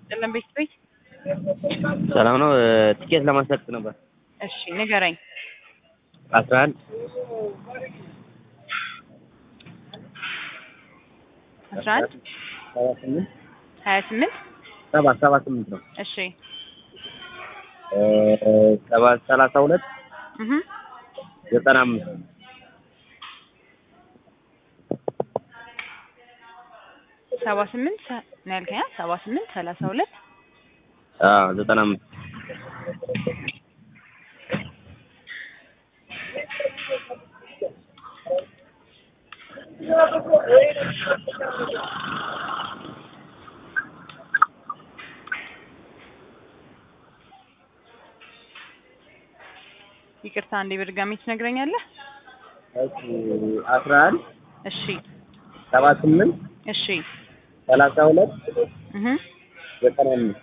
ጥልን ቤት ቤት ሰላም ነው። ትኬት ለማስለቀቅ ነበር። እሺ ንገረኝ። አስራ አንድ አስራ አንድ ሰባ ስምንት ሀያ ስምንት ሰባ ሰባ ስምንት ነው። እሺ ሰባ ሰላሳ ሁለት እህ ዘጠና አምስት ሰባ ስምንት ሰ- ነው ያልከኝ? አ? ሰባ ስምንት ሰላሳ ሁለት አዎ ዘጠና አምስት ይቅርታ አንዴ በድጋሚ ትነግረኛለህ? እሺ አስራ አንድ እሺ ሰባ ስምንት እሺ ሰላሳ ሁለት እህ ዘጠና አምስት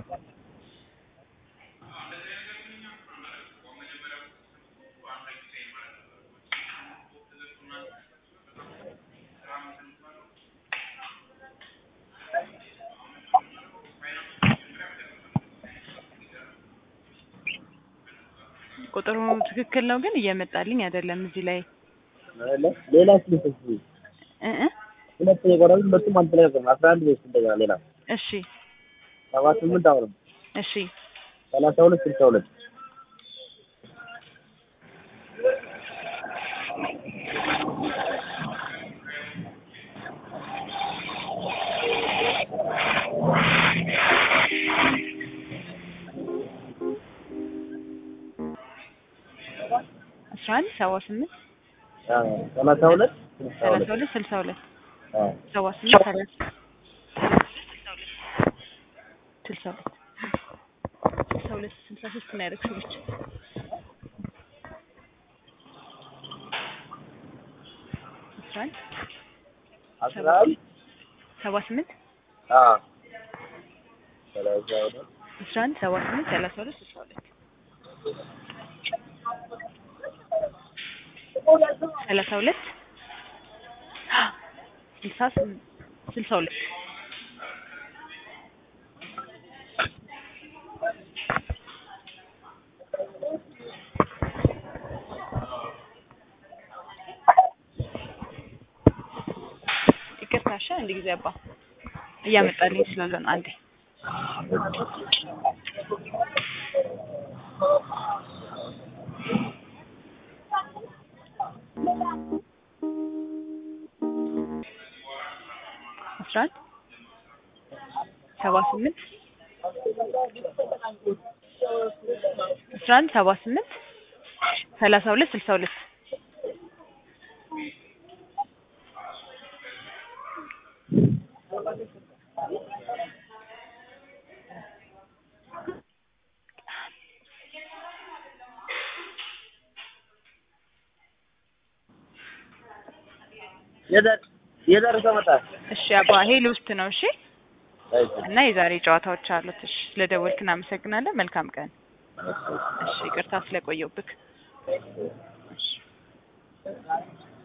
ቁጥሩ ትክክል ነው ግን እየመጣልኝ አይደለም እዚህ ላይ ሌላ ስልክ እ እ ሁለት የቆረጡት ሁለቱም አልተለቀቀም። አስራ አንድ ቤት እንደገና ሌላ እሺ ሰባ ስምንት አሁንም እሺ ሰላሳ ሁለት ስልሳ ሁለት አስራ አንድ ሰባ ስምንት ሰላሳ ሁለት ስልሳ ሰላሳ ሁለት ሁለት ስልሳ ሁለት አዎ ሰባ ስምንት ሰላሳ ስልሳ ሁለት ስልሳ ሁለት ስልሳ ሶስት ነው ያደረግሽው ብቻ አስራ አንድ አስራ አንድ ሰባ ስምንት አዎ ሰላሳ ሁለት አስራ አንድ ሰባ ስምንት ሰላሳ ሁለት ስልሳ ሁለት ሰላሳ ሁለት ስልሳ ስም- ስልሳ ሁለት ይቅርታ እሺ አንድ ጊዜ አባ እያመጣልኝ ስላለ ነው አንዴ አስራ አንድ ሰባ ስምንት አስራ አንድ ሰባ ስምንት ሰላሳ ሁለት ስልሳ ሁለት የደር- የደረሰው መጣ እሺ አባ ይሄ ልውስጥ ነው እሺ እና የዛሬ ጨዋታዎች አሉት እሺ ስለደወልክ እናመሰግናለን መልካም ቀን እሺ ይቅርታ ስለቆየውብክ እሺ